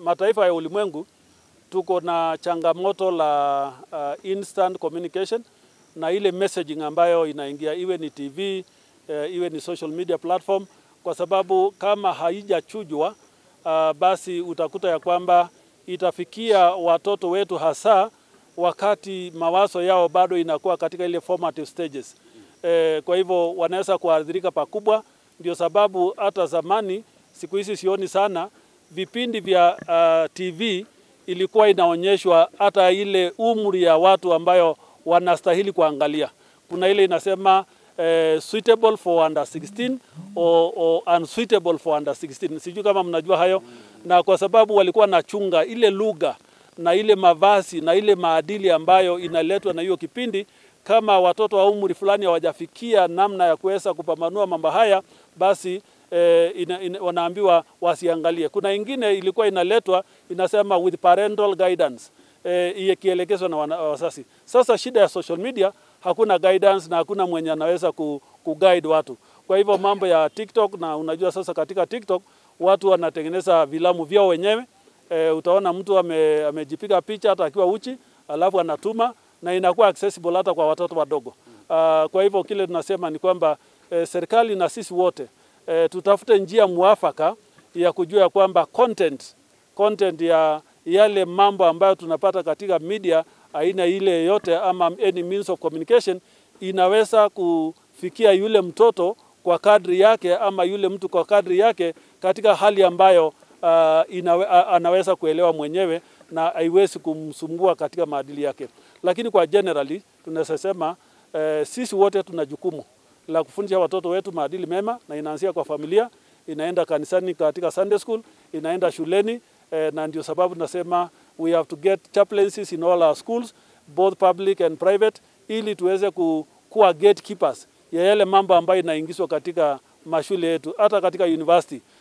mataifa ya ulimwengu tuko na changamoto la uh, instant communication na ile messaging ambayo inaingia iwe ni TV uh, iwe ni social media platform, kwa sababu kama haijachujwa uh, basi utakuta ya kwamba itafikia watoto wetu hasa wakati mawazo yao bado inakuwa katika ile formative stages. E, kwa hivyo wanaweza kuathirika pakubwa. Ndio sababu hata zamani, siku hizi sioni sana vipindi vya uh, TV ilikuwa inaonyeshwa hata ile umri ya watu ambayo wanastahili kuangalia. Kuna ile inasema eh, suitable for under 16 or, or unsuitable for under 16. Sijui kama mnajua hayo, na kwa sababu walikuwa nachunga ile lugha na ile mavazi na ile maadili ambayo inaletwa na hiyo kipindi. Kama watoto wa umri fulani hawajafikia namna ya kuweza kupambanua mambo haya, basi eh, ina, ina, wanaambiwa wasiangalie. Kuna ingine ilikuwa inaletwa inasema with parental guidance eh, ikielekezwa na wana- wazazi. Sasa shida ya social media, hakuna guidance na hakuna mwenye anaweza ku, kuguide watu. Kwa hivyo mambo ya TikTok, na unajua sasa katika TikTok watu wanatengeneza vilamu vyao wenyewe e, utaona mtu ame, amejipiga picha hata akiwa uchi alafu anatuma na inakuwa accessible hata kwa watoto wadogo. Uh, kwa hivyo kile tunasema ni kwamba e, serikali na sisi wote e, tutafute njia mwafaka ya kujua ya kwamba content, content ya yale mambo ambayo tunapata katika media aina ile yote ama any means of communication inaweza kufikia yule mtoto kwa kadri yake ama yule mtu kwa kadri yake katika hali ambayo uh, inawe, uh, anaweza kuelewa mwenyewe na haiwezi kumsumbua katika maadili yake. Lakini kwa generally tunaweza sema uh, sisi wote tuna jukumu la kufundisha watoto wetu maadili mema, na inaanzia kwa familia, inaenda kanisani katika Sunday school, inaenda shuleni eh, na ndio sababu tunasema we have to get chaplaincies in all our schools both public and private, ili tuweze ku, kuwa gatekeepers ya yale mambo ambayo inaingizwa katika mashule yetu, hata katika university